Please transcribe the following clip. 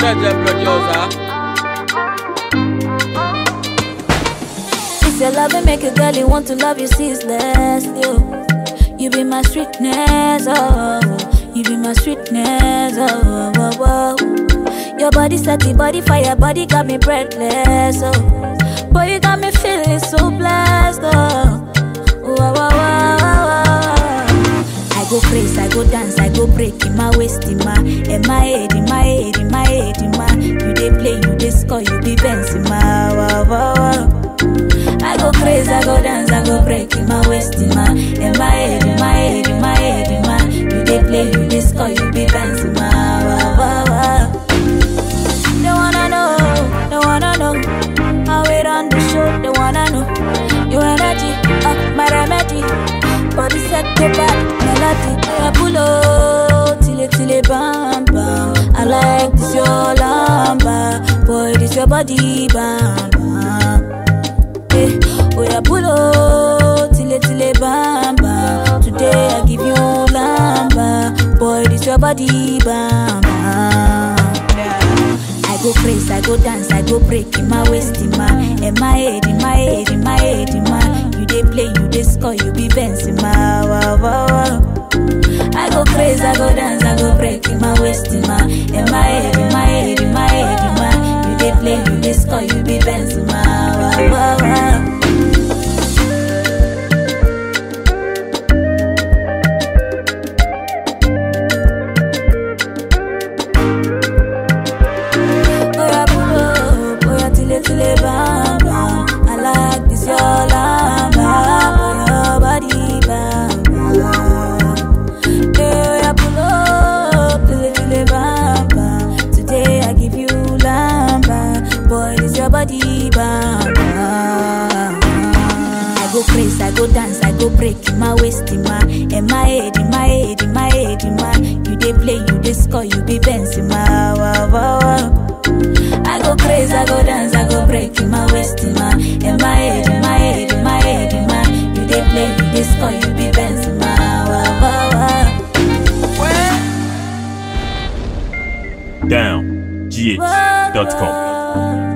Jeje producer. It's your love and make a girl you want to love you ceaseless. You, you be my sweetness, oh, you be my sweetness, oh, oh, oh, oh. Your body set the body fire, body got me breathless, oh. Boy, you got me feeling so blessed, oh. Wow, wow, wow, wow, wow. I go crazy, I go dance, I go break in my waist, in my, in my head, in my head, in my head, in my. You dey play, you dey score, you be Benz in my. Wow, wow, wow. I go crazy, I go dance, I go break in my waist, in my, in my head, in my head, in my head, in my. You dey play, you dey score, you be Benz in my. Wow, wow, wow. They wanna know, they wanna know how it on the show. They wanna know your energy, uh, my remedy. Body set to back, melody. Yeah, pull up, till it, till it bam bam. I like this your lamba, boy, this your body bam bam. Eh, oh yeah, pull up, till it, till it bam bam. Today I give you lamba, boy, this your body bam bam. I go crazy, I go dance, I go break in my waist, in my, in my head, in my head, in my head, in my. You dey play, you dey score, you be Benz in my. Wow, wow, wow. I go crazy, I go dance, I go break in my waist, in my, in my head, in my head, in my head, in my. You dey play, you dey score, you be Benz in my. Wow, wow, wow. Oya pull up, oya tile tile bam bam. I like this your lamba, your body bam bam. Hey, oya pull up, tile tile bam bam. Today I give you lamba, boy this your body bam bam. I go crazy, I go dance, I go break in my waist, in my, in my head, in my head, in my head, in my. You dey play, you dey score, you be Benz in my. Wow, wow, wow. I go crazy, I go dance, I go break in my waist, in my, in my head, in my head, in my head, in my. You dey play, you dey score, you be Benz in my. Wow, wow, wow. Down. GH.com. Wow.